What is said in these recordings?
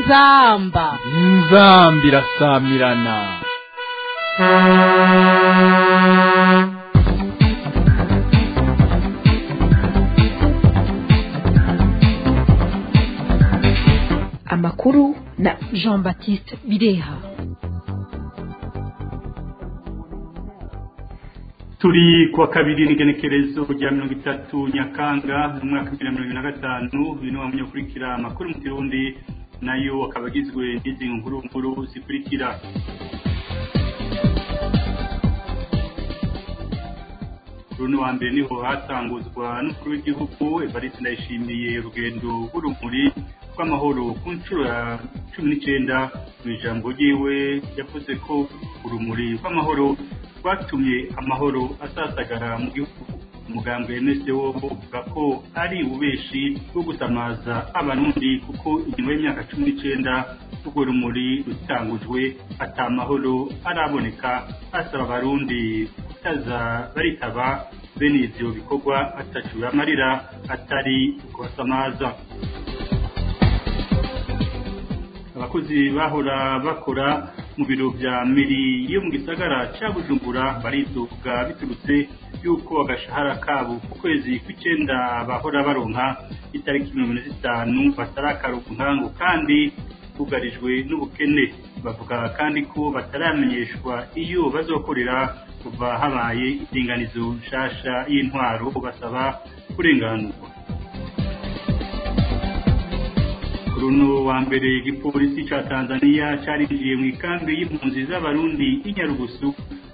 inzamba inzamba irasamirana amakuru na jean baptiste bireha turi kuwa kabiri n'igenekerezo rya mirongo itatu nyakanga mu mwaka w'ibihumbi bibiri na mirongo ibiri na gatanu uyu ni wamenya ukurikira amakuru mu kirundi nayo akaba agizwe n'izi nkuru nkuru zikurikira kuri uno wa mbere niho hatanguzwa n'umukuru w'igihugu evariste ndayishimiye urugendo rw'urumuri rw'amahoro ku nshuro ya cumi n'icyenda mu ijambo ryiwe yavuze ko urumuri rw'amahoro rwatumye amahoro asasagara mu gihugu umugambwe wemeze wo uvuga ko ari ububeshi bwo gusamaza abarundi kuko inyuma y'imyaka cumi n'icyenda urwo rumuri rutangujwe atamahoro araboneka asaba abarundi kutaza baritaba bene ivyo bikorwa atacu amarira atari kubasamaza abakozi bahora bakora mu biro vya meri yo mu gisagara ca bujumbura bariduga biturutse yuko agashahara kabo ku kwezi kw'icenda bahora baronka itariki mirongo ine zitanu batarakaronka ngo kandi bugarijwe n'ubukene bavuga kandi ko bataramenyeshwa iyo bazokorera kuva habaye indinganizo nshasha y'intwaro basaba kurenganurwa kuri uno wa mbere igipolisi ca tanzania carinjiye mu ikambi y'impunzi z'abarundi y'inyarugusu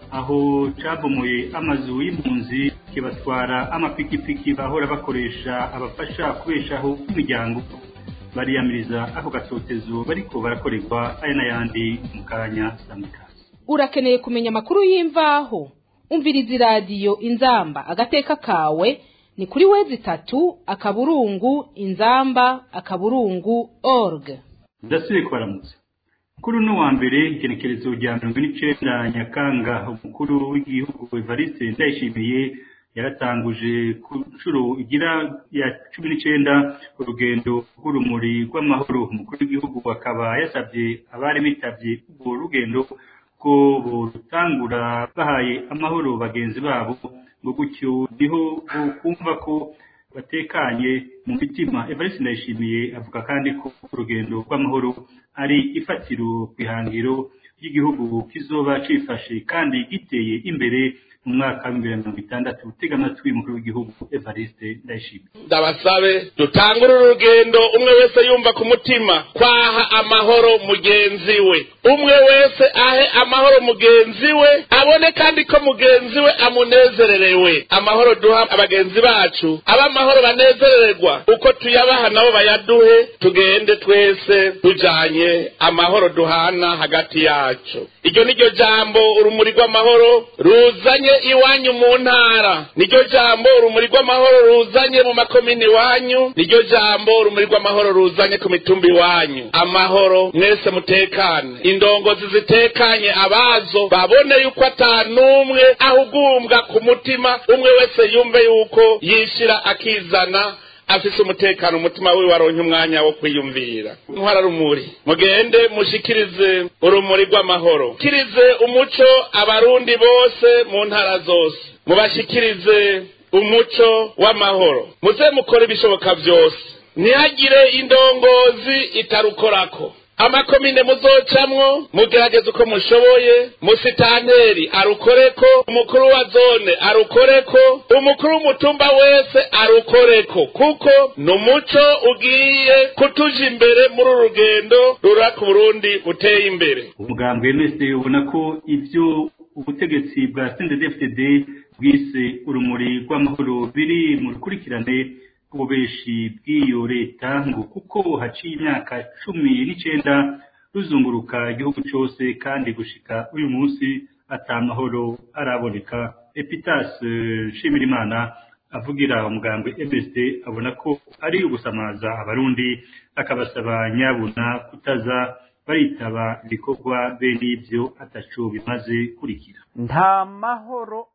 aho cabomoye amazu y'impunzi kibatwara amapikipiki bahora bakoresha abafasha kubeshaho imiryango bariyamiriza ako gatotezo bariko barakorerwa aya n'ayandi mu kanya samikasi urakeneye kumenya amakuru y'imvaho umviriza iradiyo inzamba agateka kawe ni kuri wezi itatu akaburungu inzamba akaburungu org ndasubiye kubaramutsa kuri uno wa mbere igenekerezo rya mirongo n'icenda nyakanga umukuru w'igihugu evariste ndayishimiye yaratanguje ku nshuro igira ya cumi n'icenda urugendo rw'urumuri rw'amahoro umukuru w'igihugu akaba yasabye abari bitavye urwo rugendo ko borutangura bahaye amahoro bagenzi babo ngo gutyo niho kumva ko batekanye mu mitima evariste ndayishimiye avuga kandi ko urugendo rw'amahoro ari ifatiro ku ihangiro ry'igihugu kizoba cifashe kandi giteye imbere mu mwaka w'ibihumbi bibiri na mirongo itandatu tega amatwi umukuru w'igihugu evariste ndayishimiye ndabasabe dutangure urugendo umwe wese yumva ku mutima kwaha amahoro mugenzi we umwe wese ahe amahoro mugenzi we abone kandi ko mugenzi we amunezererewe amahoro duha abagenzi bacu abe amahoro banezererwa uko tuyabaha nabo bayaduhe tugende twese tujanye amahoro duhana hagati yacu iryo niryo jambo urumuri rw'amahoro ruzanye iwanyu mu ntara niryo jambo urumuri rw'amahoro ruzanye mu makomini iwanyu niryo jambo urumuri rw'amahoro ruzanye ku mitumba iwanyu amahoro mwese mutekane indongozi zitekanye abazo babone yuko ata n'umwe ahugumbwa ku mutima umwe wese yumve yuko yishira akizana afise umutekano umutima wiwe waronke umwanya wo kwiyumvira ntwara rumuri mugende mushikirize urumuri rw'amahoro kirize umuco abarundi bose mu ntara zose mubashikirize umuco w'amahoro muze mukore ibishoboka byose ntihagire indongozi itarukorako amakomine muzocamwo mugerageze uko mushoboye musitanteri arukoreko umukuru wa zone arukoreko umukuru w'umutumba wese arukoreko kuko ni umuco ugiye kutuja imbere muri uru rugendo rura ku burundi buteye imbere umugambwe wese ubona ko ivyo ubutegetsi bwa sndfd bwise urumuri rw'amahoro biri mu rukurikirane ububeshi bw'iyo leta ngo kuko haciye imyaka cumi n'icenda ruzunguruka igihugu cose kandi gushika uyu munsi ata mahoro araboneka epitas nshimirimana avugira umugambwe msd abona ko ari ugusamaza abarundi akabasaba nyabuna kutaza baritaba ibikorwa bene ivyo ataco bimaze kurikira nta mahoro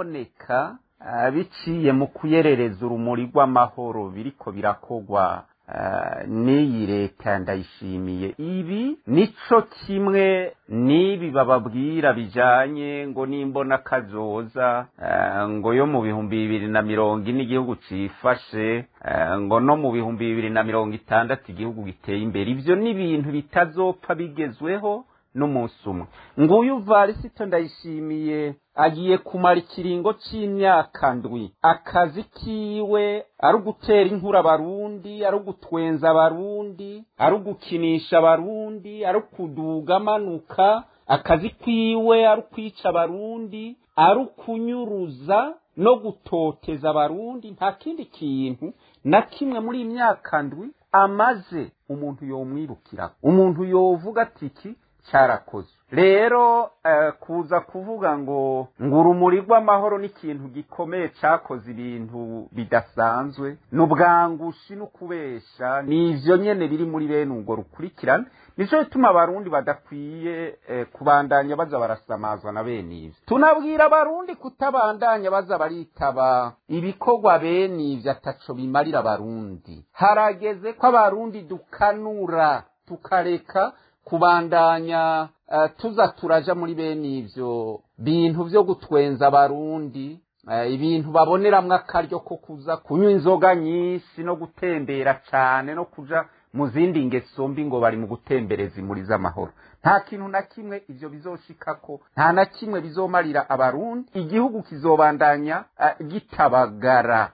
azoboneka biciye mu kuyerereza urumuri rw'amahoro biriko birakogwa eh, n'iyi leta ndayishimiye ibi nico kimwe n'ibi bababwira bijanye ngo nimbona kazoza eh, ngo yo mu bihumbi bibiri na mirongo ine igihugu cifashe eh, ngo no mu bihumbi bibiri na mirongo itandatu igihugu giteye imbere ivyo ni ibintu bitazopfa bigezweho n'umunsi umwe nguyu varisito ndayishimiye agiye kumara ikiringo c'imyaka ndwi akazi kiwe ari ugutera inkuru abarundi ari ugutwenza abarundi ari ugukinisha abarundi ari ukuduga amanuka akazi kwiwe ari ukwica abarundi ari ukunyuruza no gutoteza abarundi nta kindi kintu na kimwe muri iyi myaka ndwi amaze umuntu yomwirukira umuntu yovuga ati iki cyarakozwe rero eh, kuza kuvuga ngo ngo urumuri rw'amahoro ni ikintu gikomeye cyakoze ibintu bidasanzwe ni ubwangushi no kubesha ni ivyo nyene biri muri bene urwo rukurikirane nico bituma abarundi badakwiye eh, kubandanya baza barasamazwa na bene ivyo tunabwira abarundi kutabandanya baza baritaba ibikorwa bene ivyo ataco bimarira abarundi harageze ko abarundi dukanura tukareka kubandanya uh, tuza turaja muri bene ivyo bintu vyo gutwenza abarundi uh, ibintu baboneramwo akaryo ko kuza kunywa inzoga nyinshi no gutembera cane no kuja mu zindi ngeso mbi ngo bari mu gutembereza imuri z'amahoro nta kintu na kimwe ivyo bizoshikako nta na kimwe bizomarira abarundi igihugu kizobandanya uh, gitabagara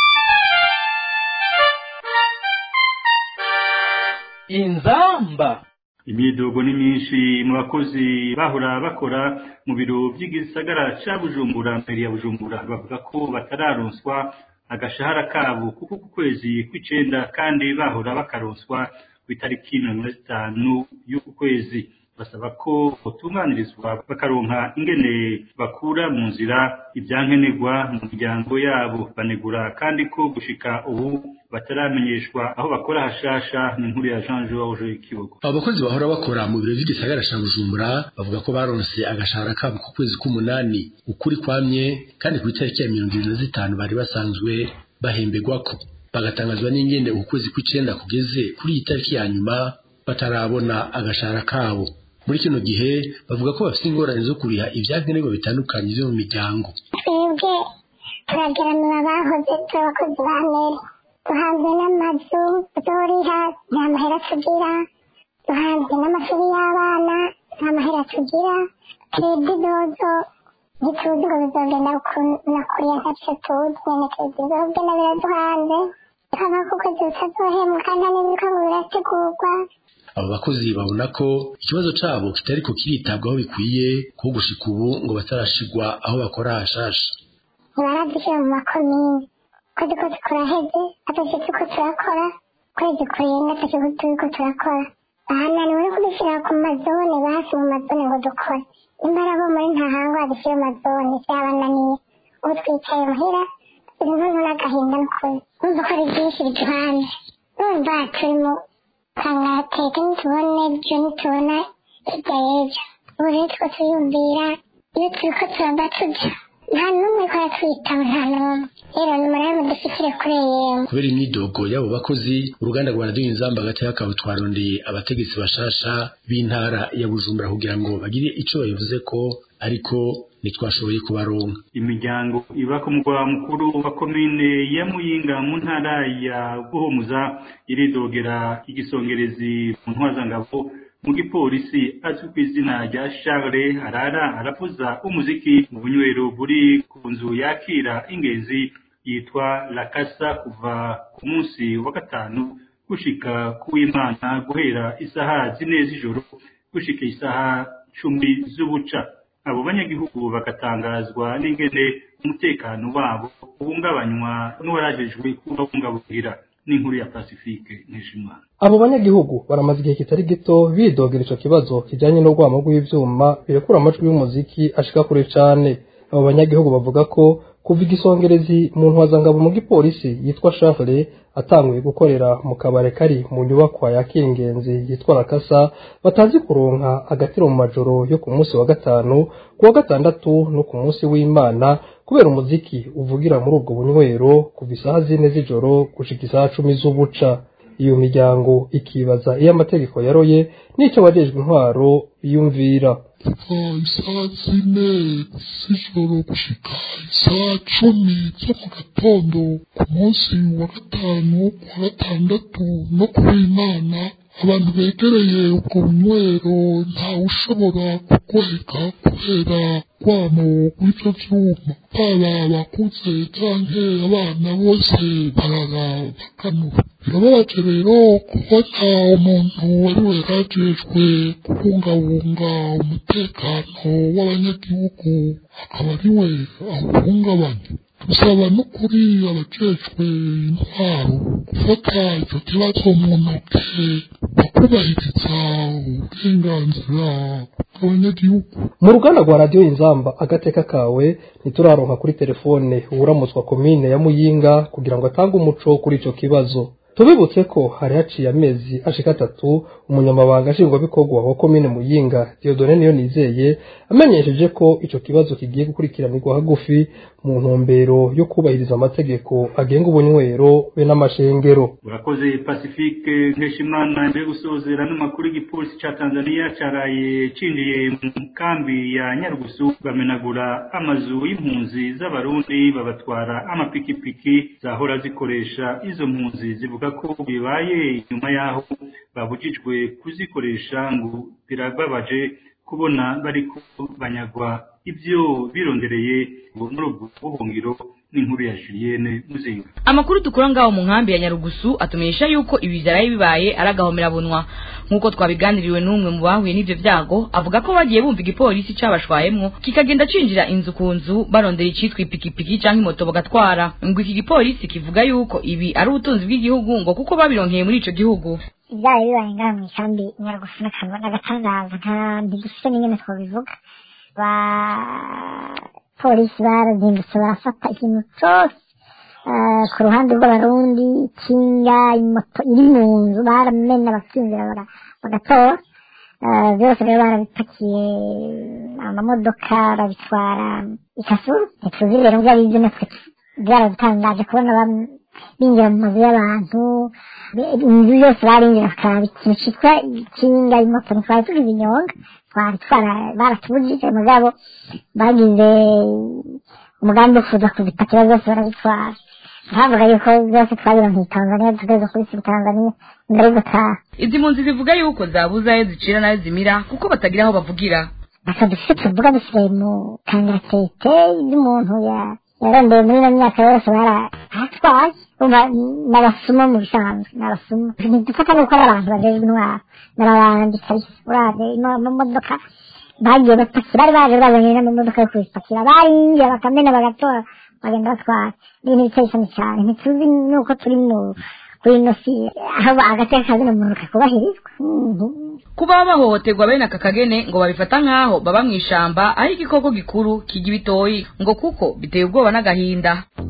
inzamba imyidogo ni myinshi mu bakozi bahora bakora mu biro by'igisagara ca bujumbura mbere ya bujumbura bavuga ko batararonswa agashahara kabo kuko ku kwezi kw'icenda kandi bahora bakaronswa ku itariki mirongo ine na zitanu y'uku kwezi basaba ko botunganirizwa bakaronka ingene bakura mu nzira ibyankenerwa mu miryango yabo banegura kandi ko gushika ubu bataramenyeshwa aho bakora hashasha ni inkuru ya Jean Georges Kibogo abo bakozi bahora bakora mu biro by'igisagara ca bujumbura bavuga ko baronse agashahara kabo ku kwezi k'umunani ukuri kwamye kandi ku itariki ya mirongo ibiri na zitanu bari basanzwe bahembegwako bagatangazwa n'ingene uku kwezi kw'icenda kugeze kuri iyi tariki ya nyuma batarabona agashahara kabo muri kino gihe bavuga ko bafite ingorane zo kuriha ibyankenerwa bitandukanye vyo mu miryango twebwe turageramira abahoze turi abakozi ba mbere duhanzwe n'amazu tuzoriha nta mahera tugira duhanzwe n'amashuri y'abana nta mahera tugira twebwe idozo ntituzi ngo bizogenda na kuriya ntacyo tuzi nyene tuzi bizogenda biraduhanze tukava ku kwezi butazohembwa kandi nta n'ibiruka ngo birategurwa abo bakozi babona ko ikibazo cabo kitariko kiritabwaho bikwiye ko gushika ubu ngo batarashigwa aho bakora hashasha ntibaradushyira mu makomine kwezi kose kuraheze atacyo turiko turakora kwezi kurenga atacyo turiko turakora bahananiwe no kudushyira ku mazone basi mu mazone ngo dukore imbara bo muri ntahangwa badushyira mu mazone vyabananiye ubu twicaye muhira inkono n'agahinda n'ukuri numva ko ari byinshi biduhanze numva turi mu kangateka nitubone byo nitubona hirya y'ejo ubu rero two turiyumvira iyo turiko turava tuja nta n'umwe ko aratwitaho nta n'umwe rero ni murebe mudushyikire kuri yemwe kubera imyidogo y'abo bakozi uruganda rwa radiyo inzamba hagati y'akabo twarondeye abategetsi bashasha b'intara ya bujumbura kugira ngo bagire ico babivuze ko ariko ntitwashoboye kubaronka imiryango iba ku mugwa mukuru wa komine ya muyinga mu ntara ya buhumuza iridogera igisongerezi mu ntwazangabo mu gipolisi azwi ku izina rya Charles arara aravuza umuziki mu bunywero buri ku nzu yakira ingenzi yitwa La Casa kuva ku munsi wa gatanu gushika ku w'Imana guhera isaha zine z'ijoro gushika isaha cumi z'ubuca abo banyagihugu bagatangazwa n'ingene umutekano wabo uhungabanywa n'uwarajejwe kubabungabungira n'inkuru ya Pacifique Nkeshimana abo banyagihugu baramaze igihe kitari gito bidogera ico kibazo kijanye n'urwamo rw'ivyuma birekura amajwi y'umuziki ashika kure cane abo banyagihugu bavuga ko kuva igisongerezi mu ntwazangabo mu gipolisi yitwa Charles atanguye gukorera mu kabare kari mu nyubakwa yakira ingenzi yitwa Rakasa batazi kuronka agatiro mu majoro yo ku munsi wa gatanu ku wa gatandatu no ku munsi w'Imana kubera umuziki uvugira muri ubwo bunywero kuva isaha zine z'ijoro gushika isaha cumi z'ubuca iyo miryango ikibaza iyo amategeko yaroye n'ico wajejwe intwaro yumvira kuva isaha zine z'ijoro gushika isaha cumi zo mu gatondo ku munsi wa gatanu ku wa gatandatu no ku w'imana abantu begereye ubwo bunywero ntawushobora kugoheka kubera rwamo rw'ivyo vyuma baba abakuze canke abana bose barara bakanura birababaje rero kubona umuntu wari werajejwe kubungabunga umutekano w'abanyagihugu akaba ari we awuhungabanya dusaba n'ukuri abajejwe intwaro gufata icyo kibazo mu ntoke bakubahiriza uburenganzira bw'abanyagihugu mu ruganda rwa radiyo inzamba agateka kawe ntituraronka kuri telefone uwuramutswa komine ya muyinga kugira ngo atange umuco kuri ico kibazo tubibutse ko hari haciye amezi ashika atatu umunyamabanga nshingwabikorwa wa komine muyinga diodone niyo nizeye amenyesheje ko ico kibazo kigiye gukurikiranirwa hagufi mu ntumbero yo kubahiriza amategeko agenga ubunywero be n'amashengero urakoze pacifique nkeshimana mbere gusozera n'amakuru y'igipolisi ca tanzania caraye cinjiye mu kambi ya nyarugusu bamenagura amazu y'impunzi z'abarundi babatwara amapikipiki zahora zikoresha izo mpunzi zivuga ko bibaye nyuma yaho babujijwe kuzikoresha ngo birababaje kubona bariko banyagwa ibyo birondereye muri ubwo buhungiro n'inkuru ya Julienne Muzinga amakuru dukura ngaho mu nkambi ya Nyarugusu atumenyesha yuko ibi byaraye bibaye ari agahomerabunwa nk'uko twabiganiriwe n'umwe mu bahuye n'ivyo vyago avuga ko bagiye bumva igipolisi cabashwayemwo kikagenda cinjira inzu ku nzu barondera icitwa ipikipiki canke imoto bagatwara ngo iki gipolisi kivuga yuko ibi ari ubutunzi bw'igihugu ngo kuko babironkeye muri ico gihugu ibyaye bibaye ngaha mu isambi nyarugusu n'agatangaza nta ntidufite n'ingene twabivuga ba polisi barazindutse barafata ikintu cose ku ruhande rw'abarundi ikinga imoto iri mu nzu baramena bakinjira bagatora byose rero barabipakiye amamodoka babitwara ikasuru ntituzi rero ngo aribyo natwe byaradutangaje kubona binjira mu mazu y'abantu inzu yose barinjira bakaraba ikintu citwa ikinga imoto ntitwari tugize inyonga twari twara baratubujije mugabo bagize umugambi wo kuza kuzipakira zose barabitwara bavuga yuko byose twabironkeye tanzania tugeze kuri tanzania mbere yo gutaha izi mpunzi zivuga yuko zabuze ayo zicira n'ayo zimira kuko batagira aho bavugira aka dufite tuvuga dusigaye mu kangaratete y'umuntu yarondeye muri ino myaka yose baratwaye n'abasuma mu bisanzwe n'abasuma ntidufata nuko ari abantu bajejwe intwaro n'abandi kabisa urabe amamodoka bagiye bapakira bari baje bazanye n'amamodoka yo kubipakira barinjira bakamena bagatora bagenda batwara ibintu biteye isoni cyane ntituzi nuko turi mu kuri ino si aho agateka kazina muntu kakubahirizwa kuba bahohoterwa bene aka kagene ngo babifata nk'aho baba mu ishamba aho igikoko gikuru kijya ibitoyi ngo kuko biteye ubwoba n'agahinda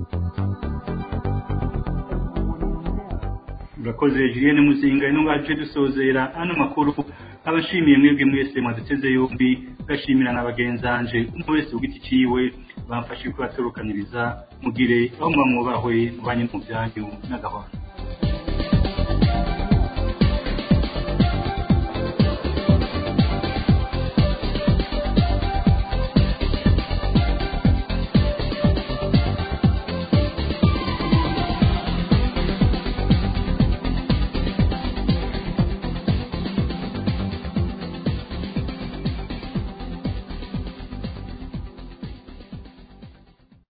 urakoze Julienne Muzinga ino ngaje dusozera ano makuru abashimiye mwebwe mwese mwaduteze yombi gashimira na bagenzanje umwe wese ugiti ciwe bamfashije kubatorokaniriza mugire aho mwamwubahwe mubanye mu byanyu n'agahwana